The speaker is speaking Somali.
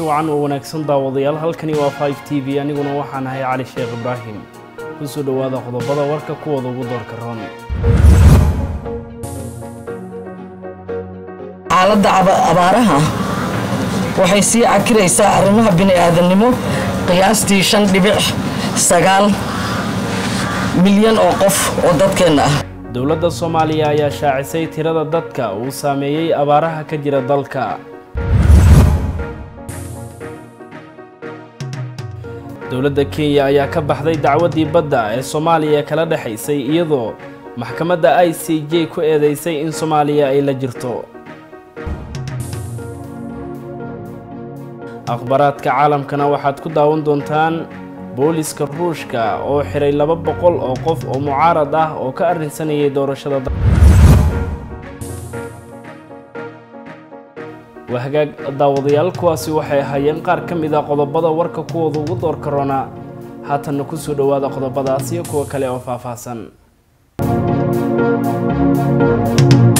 wacan oo wanaagsan daawadayaal halkani waa 5 t v aniguna waxaan ahay cali sheekh ibraahim kusoo dhowaada qodobada warka kuwooda ugu doorka roon xaaladda abaaraha waxay sii cakiraysaa arrimaha bini-aadamnimo qiyaastii shan dhibic sagaal milyan oo qof oo dadkeenna ah dowladda soomaaliya ayaa shaacisay tirada dadka uu saameeyey abaaraha ka jira dalka dowladda kenya ayaa ka baxday dacwaddii badda ee soomaaliya kala dhexaysay iyadoo maxkamadda i c j ku eedeysay in soomaaliya ay la jirto akhbaraadka caalamkana waxaad ku daawan doontaan booliska ruushka oo xiray laba boqol oo qof oo mucaarad ah oo ka arrinsanayay doorashada waa hagaag daawadayaal kuwaasi waxay ahaayeen qaar ka mid a qodobada warka kuwooda ugu door karoona haatanna kusoo dhowaada qodobadaas iyo kuwa kale oo faahfaahsan